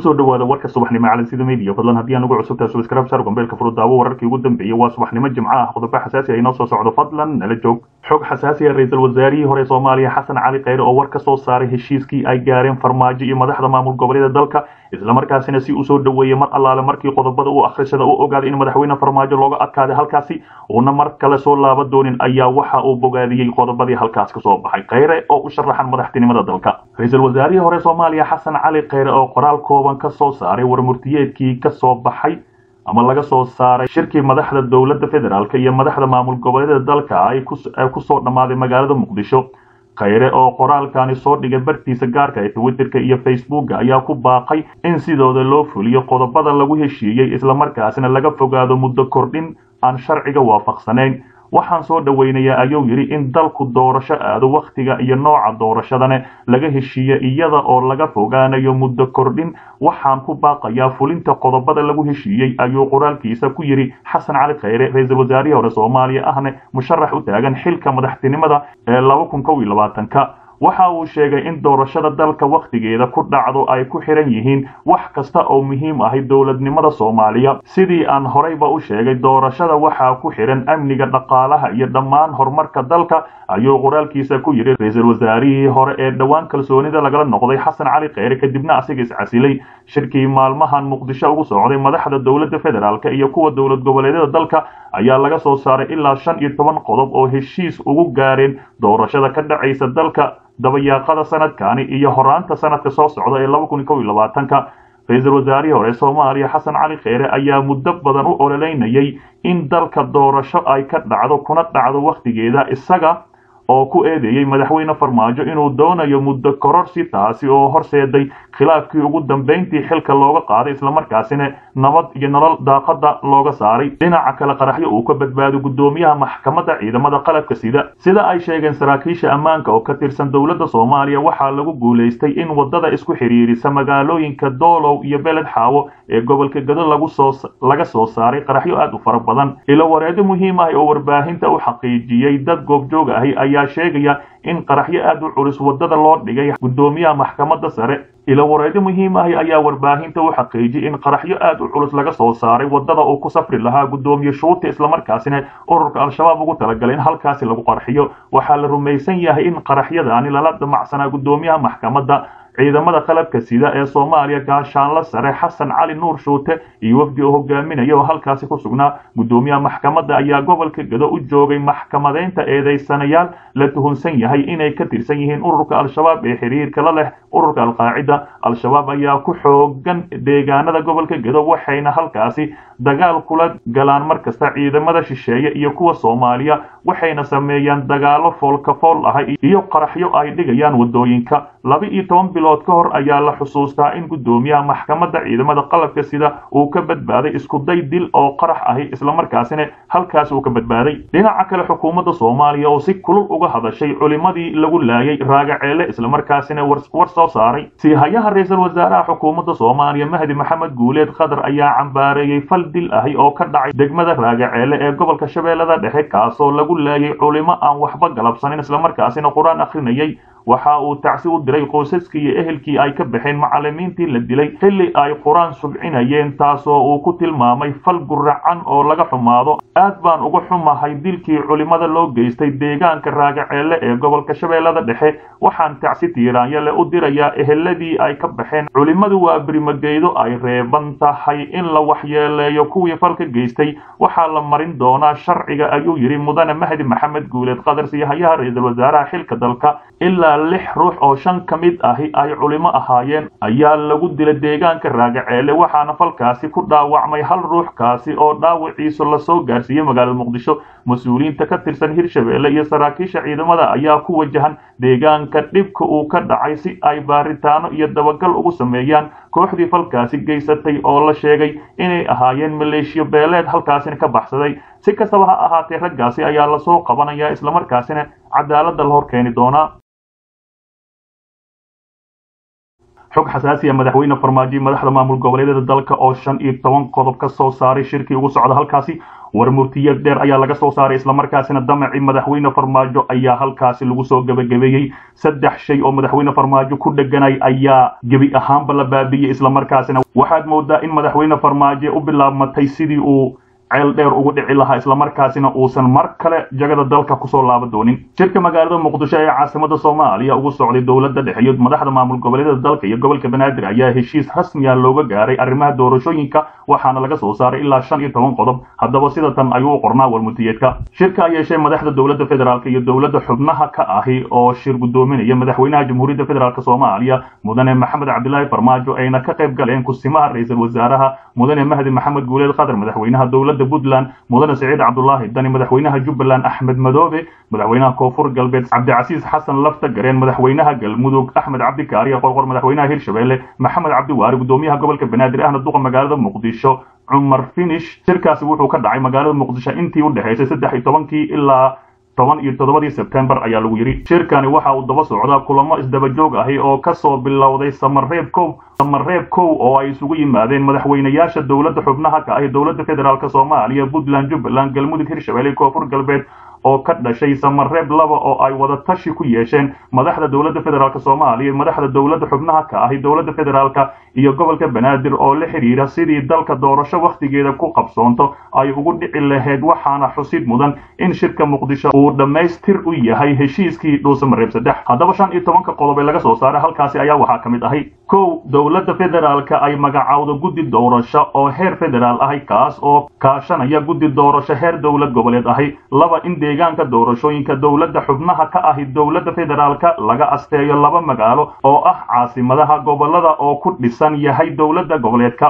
kusoo dhawaada warka subaxnimo calansida media fadlan haddii aan ugu cusubtahay subscribe sar gombeelka furudaawo wararkii ugu dambeeyey waa subaxnimo jimco ah qodobo xasaasi ah inoo soo socdo fadlan nala joog xog xasaasi ah ra-iisul wasaarihii hore soomaaliya xasan cali kheyre oo war ka soo saaray heshiiskii ay gaareen farmaajo iyo madaxda maamul goboleeda dalka islamarkaasina si uu soo dhaweeyey mar allaale markii qodobada uu akhrisada u ogaaday in madaxweyne farmaajo looga adkaaday halkaasi uuna mar kale soo laaba doonin ayaa waxa uu bogaadiyey qodobadii halkaas ka soo baxay kheyre oo u sharaxan madaxtinimada dalka ra-iisul wasaarihii hore soomaaliya xasan cali kheyre oo qoraal kooban ka soo saaray warmurtiyeedkii ka soo baxay ama laga soo saaray shirkii madaxda dowladda federaalk iyo madaxda maamul goboleeda dalka ay kusoo dhammaaday magaalada muqdisho kheyre oo qoraalkani soo dhigay bartiisa gaarka ee twitterka iyo facebooka ayaa ku baaqay in sidooda loo fuliyo qodobada lagu heshiiyey islamarkaasina laga fogaado muddo kordhin aan sharciga waafaqsanayn waxaan soo dhoweynayaa ayuu yidhi in dalku doorasho aado wakhtiga iyo nooca doorashadane laga heshiiye iyada oo laga fogaanayo muddo kordhin waxaan ku baaqayaa fulinta qodobada lagu heshiiyey ayuu qoraalkiisa ku yidhi xasan cali kheyre ra-iisul wasaarihii hore soomaaliya ahne musharax u taagan xilka madaxtinimada ee laba kun kow iyo labaatanka waxa uu sheegay in doorashada dalka wakhtigeeda ku dhacdo ay ku xiran yihiin wax kasta oo muhiim ahay dowladnimada soomaaliya sidii aan horeyba u sheegay doorashada waxaa ku xiran amniga dhaqaalaha iyo dhammaan horumarka dalka ayuu qoraalkiisa ku yidhi ra-iisul wasaarihii hore ee dhowaan kalsoonida lagala noqday xasan cali kheyre kadibna asiga iscasilay shirkii maalmahan muqdisho ugu socday madaxda dowladda federaalk iyo kuwa dowlad goboleedyada dalka ayaa laga soo saaray ilaa shan iyo toban qodob oo heshiis ugu gaareen doorashada ka dhacaysa dalka dabayaaqada sanadkani iyo horaanta sanadka soo socda ee laba kun kow iyo labaatanka ra-iisul wasaarihii hore soomaaliya xasan cali kheyre ayaa muddo badan u ololeynayay in dalka doorasho ay ka dhacdo kuna dhacdo wakhtigeeda isaga oo ku eedeeyey madaxweyne farmaajo inuu doonayo muddo kororsi taasi oo horseeday khilaafkii ugu dambeyntii xilka looga qaaday islamarkaasina nabad iyo nolol daaqada looga saaray dhinaca kale qaraxyo uu ka badbaado guddoomiyaha maxkamadda ciidamada qalabka sida sida ay sheegeen saraakiisha ammaanka oo ka tirsan dowladda soomaaliya waxaa lagu guulaystay in wadada isku xidhiirisa magaalooyinka doolow iyo beled xaawo ee gobolka gado lagu soo laga soo saaray qaraxyo aad u fara badan ilo wareedo muhiim ah oo warbaahinta u xaqiijiyey dad goobjoog ahi ayaa sheegaya in qaraxyo aad u culus wadada loo dhigay guddoomiyaha maxkamadda sare ilo wareedo muhiim ahi ayaa warbaahinta u xaqiijiyey in qaraxyo aad u culus laga soo saaray wadada uu ku safri lahaa guddoomiye shuuti islamarkaasina ururka al-shabaab ugu talagalay in halkaasi lagu qarxiyo waxaa la rumaysan yahay in qaraxyadaani lala damacsanaa guddoomiyaha maxkamadda ciidamada qalabka sida ee soomaaliya gaashaanla sare xasan cali nuur shuute iyo wafdi oo hogaaminaya oo halkaasi ku sugnaa guddoomiyaha maxkamadda ayaa gobolka gado u joogay maxkamadeynta eedeysanayaal la tuhunsan yahay inay ka tirsan yihiin ururka al-shabaab ee xiriirka la leh ururka alqaacida al-shabaab ayaa ku xoogan deegaanada gobolka gado waxayna halkaasi dagaal kula galaan mar kasta ciidamada shisheeye iyo kuwa soomaaliya waxayna sameeyaan dagaalo foolkafool ah iyo qaraxyo ay dhigayaan wadooyinka laba iyo toban bilood ka hor ayaa la xusuustaa in guddoomiyaha maxkamadda ciidamada qalabka sida uu ka badbaaday iskuday dil oo qarax ahi islamarkaasina halkaas uu ka badbaaday dhinaca kale xukuumadda soomaaliya oo si kulul uga hadashay culimadii lagu laayay raagaceele islamarkaasina war soo saaray siihayaha ra-iisul wasaaraha xukuumadda soomaaliya mahdi maxamed guuleed qatar ayaa cambaareeyey fal dil ahi oo ka dhacay degmada raagaceele ee gobolka shabeellada dhexe kaasoo lagu laayay culimo aan waxba galabsanin islamarkaasina qur-aan akhrinayay waxa uu tacsi u diray qoysaskii iyo ehelkii ay ka baxeen macallimiintii la dilay xilli ay qur-aan subcinayeen taasoo uu ku tilmaamay fal guracan oo laga xumaado aad baan uga xumahay dilkii culimada loo geystay deegaanka raagaceelle ee gobolka shabeellada dhexe waxaan tacsi tiiraanyale u dirayaa eheladii ay ka baxeen culimmadu waa birimageydo ay reeban tahay in la waxyeeleeyo kuwii falka geystay waxaa la marin doonaa sharciga ayuu yidhi mudane mahdi maxamed guuleed qadar siihayaha ra-iisul wasaaraha xilka dalka ilaa lix ruux oo shan ka mid ahi ay culimo ahaayeen ayaa lagu dilay deegaanka raagaceele waxaana falkaasi ku dhaawacmay hal ruux kaasi oo dhaawiciisu lasoo gaarsiiyey magaalada muqdisho mas-uuliyiinta ka tirsan hirshabeelle iyo saraakiisha ciidamada ayaa ku wajahan deegaanka dhibka uu ka dhacay si ay baaritaano iyo dabagal ugu sameeyaan kooxdii falkaasi geysatay oo la sheegay inay ahaayeen maleeshiyo beeleed halkaasina ka baxsaday si kastaba ha ahaatee raggaasi ayaa lasoo qabanaya islamarkaasina cadaaladda la hor keeni doonaa xog xasaasiya madaxweyne farmaajo madaxda maamul goboleedyada dalka oo shan iyo toban qodob ka soo saaray shirkii ugu socda halkaasi war murtiyad dheer ayaa laga soo saaray islamarkaasina damacii madaxweyne farmaajo ayaa halkaasi lagu soo gebagabeeyey saddex shay oo madaxweyne farmaajo ku dheganay ayaa gebi ahaanba la baabiiyey islamarkaasina waxaad moodaa in madaxweyne farmaajo u bilaabmatay sidii uu ceel dheer ugu dhici lahaa islamarkaasina uusan mar kale jagada dalka kusoo laaba doonin shirka magaalada muqdisho ee caasimada soomaaliya ugu socday dowladda dhexe iyo madaxda maamul goboleedyada dalka iyo gobolka banaadir ayaa heshiis rasmiya looga gaaray arrimaha doorashooyinka waxaana laga soo saaray ilaa shan iyo toban qodob haddaba sida tan ayuu u qornaa warmutiyeedka shirka ay yeeshee madaxda dowladda federaalk iyo dowladda xubnaha ka ahi oo shir guddoominaya madaxweynaha jamhuuriyadda federaalk soomaaliya mudane maxamed cabdilaahi farmaajo ayna ka qayb galeen kusimaha ra-iisul wasaaraha mudane mahdi maxamed guuleed khadar madaxweynaha dowladda puntland mudane siciid cabdulaahi dani madaxweynaha jubbaland axmed madoobe madaxweynaha koonfur galbeed cabdicasiis xasan lafta gareen madaxweynaha galmudug axmed cabdi kaariya qorqor madaxweynaha hirshabelle maxamed cabdi waari gudoomiyaha gobolka banaadir ahna duqa magaalada muqdisho cumar finish shirkaasi wuxuu ka dhacay magaalada muqdisho intii u dhexaysay saddex iyo tobankii ilaa toban iyo toddobadii sebtembar ayaa lagu yidhi shirkani waxa uu daba socdaa kulamo isdaba joog ahi oo kasoo bilowday samareeb kow samareeb kow oo ay isugu yimaadeen madaxweynayaasha dowladda xubnaha ka ahi dowladda federaalk soomaaliya puntland jubbaland galmudug hirshabelle koonfur galbeed oo ka dhashay samareeb laba oo ay wada tashi ku yeesheen madaxda dowladda federaalk soomaaliya madaxda dowladda xubnaha ka ahi dowladda federaalka iyo gobolka banaadir oo la xidhiira sidii dalka doorasho wakhtigeeda ku qabsoonto ay ugu dhici lahayd waxaana xusid mudan in shirka muqdisho uu dhammaystir u yahay heshiiskii dhuusamareeb saddex haddaba shan iyo tobanka qodob ee laga soo saaray halkaasi ayaa waxaa ka mid ahay kow dowladda federaalka ay magacowdo guddi doorasho oo heer federaal ahay kaas oo kaashanaya guddi doorasho heer dowlad goboleed ahay laba in deegaanka doorashooyinka dowladda xubnaha ka ahi dowladda federaalka laga asteeyo laba magaalo oo ah caasimadaha gobolada oo ku dhisan yahay dowladda goboleedka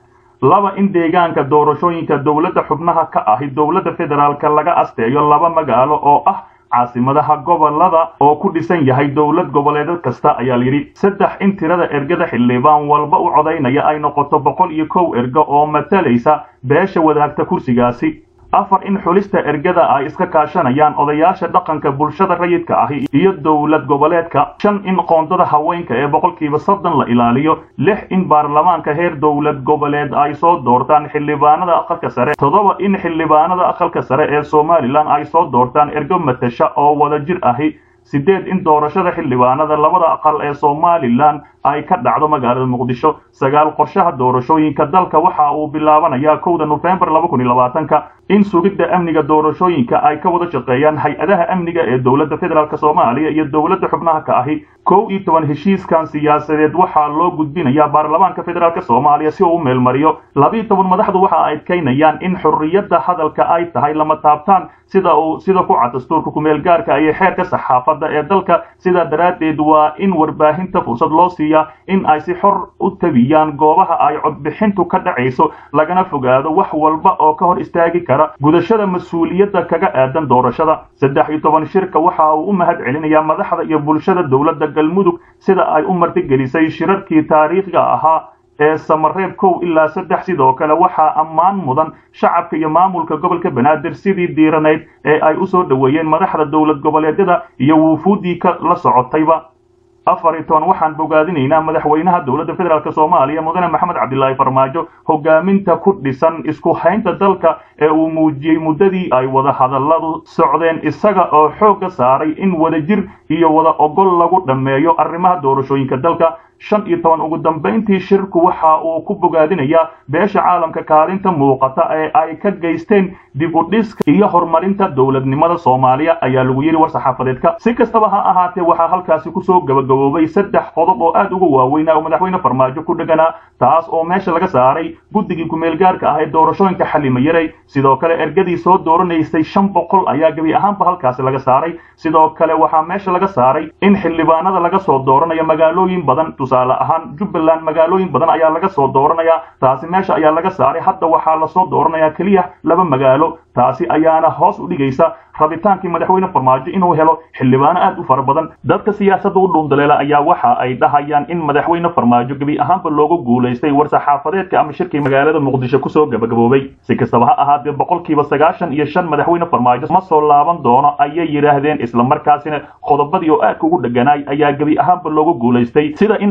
laba in deegaanka doorashooyinka dowladda xubnaha ka ahi dowladda federaalka laga asteeyo laba magaalo oo ah caasimadaha gobolada oo ku dhisan yahay dowlad goboleed kasta ayaa layidhi saddex in tirada ergada xildhibaan walba u codaynaya ay noqoto boqol iyo kow ergo oo matalaysa beesha wadaagta kursigaasi afar in xulista ergada ay iska kaashanayaan odayaasha dhaqanka bulshada rayidka ahi iyo dowlad goboleedka shan in qoondada haweenka ee boqolkiiba soddon la ilaaliyo lix in baarlamaanka heer dowlad goboleed ay soo doortaan xildhibaanada aqalka sare toddoba in xildhibaanada aqalka sare ee somalilan ay soo doortaan ergo matasha oo wada jir ahi sideed in doorashada xildhibaanada labada aqal ee somalilan ay ka dhacdo magaalada muqdisho sagaal qorshaha doorashooyinka dalka waxa uu bilaabanayaa kowda nofembar laba kun iyo labaatanka in sugidda amniga doorashooyinka ay ka wada shaqeeyaan hay-adaha amniga ee dowladda federaalk soomaaliya iyo dowladda xubnaha ka ahi kow iyo toban heshiiskan siyaasadeed waxaa loo gudbinayaa baarlamaanka federaalk soomaaliya si uu u meelmariyo labiiyo toban madaxdu waxa ay adkaynayaan in xorriyadda hadalka ay tahay lama taabtaan sida uu sida ku cad dastuurka kumeel gaarka iyo xeerka saxaafadda ee dalka sidaa daraaddeed waa in warbaahinta fursad loo siiya in ay si xor u tabiyaan goobaha ay codbixintu ka dhacayso lagana fogaado wax walba oo ka hor istaagi kara gudashada mas-uuliyadda kaga aadan doorashada saddex iyo toban shirka waxa uu u mahad celinayaa madaxda iyo bulshada dowladda galmudug sida ay u martigelisay shirarkii taariikhiga ahaa ee samareeb kow ilaa saddex sidoo kale waxaa ammaan mudan shacabka iyo maamulka gobolka banaadir sidii diiranayd ee ay u soo dhoweeyeen madaxda dowlad goboleedyada iyo wuufuuddii ka la socotayba afar iyo toban waxaan bogaadinaynaa madaxweynaha dowladda federaalk soomaaliya mudane maxamed cabdilaahi farmaajo hogaaminta ku dhisan isku haynta dalka ee uu muujiyey muddadii ay wada hadalladu socdeen isaga oo xoogga saaray in wadajir iyo wada ogol lagu dhammeeyo arrimaha doorashooyinka dalka shan iyo toban ugu dambayntii shirku waxa uu ku bogaadinayaa beesha caalamka kaalinta muuqata ee ay ka geysteen dib u dhiska iyo horumarinta dowladnimada soomaaliya ayaa lagu yidhi war saxaafadeedka si kastaba ha ahaatee waxaa halkaasi kusoo gabagaboobay saddex qodob oo aad uga waaweynaa oo madaxweyne farmaajo ku dheganaa taas oo meesha laga saaray guddigii kumeelgaarka ah ee doorashooyinka xalimayaray sidoo kale ergadii soo dooranaysay shan boqol ayaa gebi ahaanba halkaasi laga saaray sidoo kale waxaa meesha laga saaray in xildhibaanada laga soo dooranayo magaalooyin badan tusaale ahaan jubbaland magaalooyin badan ayaa laga soo dooranayaa taasi meesha ayaa laga saaray hadda waxaa lasoo dooranayaa keliya laba magaalo taasi ayaana hoos u dhigaysa rabitaankii madaxweyne farmaajo inuu helo xildhibaano aad u fara badan dadka siyaasadda u dhuundaleela ayaa waxa ay dhahayaan in madaxweyne farmaajo gebi ahaanba loogu guulaystay war saxaafadeedka ama shirkii magaalada muqdisho kusoo gabagaboobay si kastaba ha ahaatee boqolkiiba sagaashan iyo shan madaxweyne farmaajo ma soo laaban doono ayay yidhaahdeen islamarkaasina qodobadii oo aadka ugu dheganaay ayaa gebi ahaanba loogu guulaystay sida in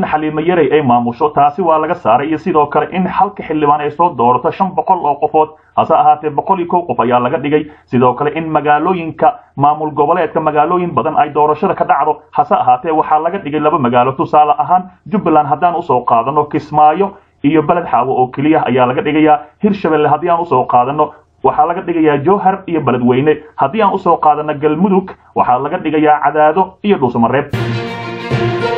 xaliimo yarey ay maamusho taasi waa laga saaray iyo sidoo kale in halka xildhibaan ay soo doorato shan boqol oo qofood hase ahaatee boqol iyo kow qof ayaa laga dhigay sidoo kale in magaalooyinka maamul goboleedka magaalooyin badan ay doorashada ka dhacdo hase ahaatee waxaa laga dhigay laba magaalo tusaale ahaan jubbaland haddaan usoo qaadano kismaayo iyo beled xaawo oo keliya ayaa laga dhigayaa hirshabelle haddii aan usoo qaadano waxaa laga dhigayaa jowhar iyo beledweyne haddii aan usoo qaadano galmudug waxaa laga dhigayaa cadaado iyo dhuusamareeb